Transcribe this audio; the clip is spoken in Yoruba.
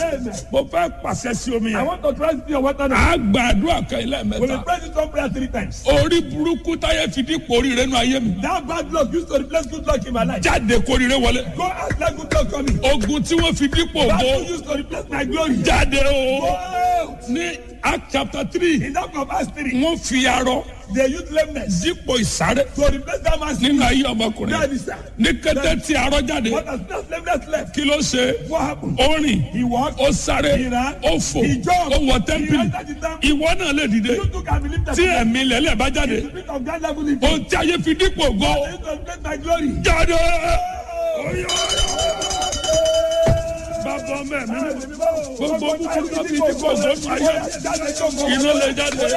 Amen. mo fẹ́ pàṣẹ sí omi I yẹn want to try to see your water now. a gba àdúrà kan ilé We will mẹ́ta pray this one prayer three times. orí burúkú táyé fi dípò oríire nù ayé mi That bad luck used to replace good luck in my life. jáde kóríire wọlé Go out let good luck come in. ogun tí wọ́n fi dípò That ògo luck used to replace my glory. jáde Go o out. ní act chapter three In that of Acts 3, wọ́n fi arọ they used lameness dípò ìsáré to replace that man's nínú ayé That ọmọkùnrin is that. ní kété tí arọ jáde What has that lameness left? kí ló ṣe What happened? ó rìn He walked. ó sáré He ran. ó fò He jumped. ó wọ He tẹ́ḿpìlì entered the temple. ìwọ náà lè dìde You too can believe that. tí ẹ̀mí lẹ́lẹ̀ bá jáde The spirit of God level in ohun tí ayé fi dípò ògo They used to replace my glory. jáde. bàbá mẹ́rin gbogbo búburú tó fi dípò ògo nù ayé iná lè jáde.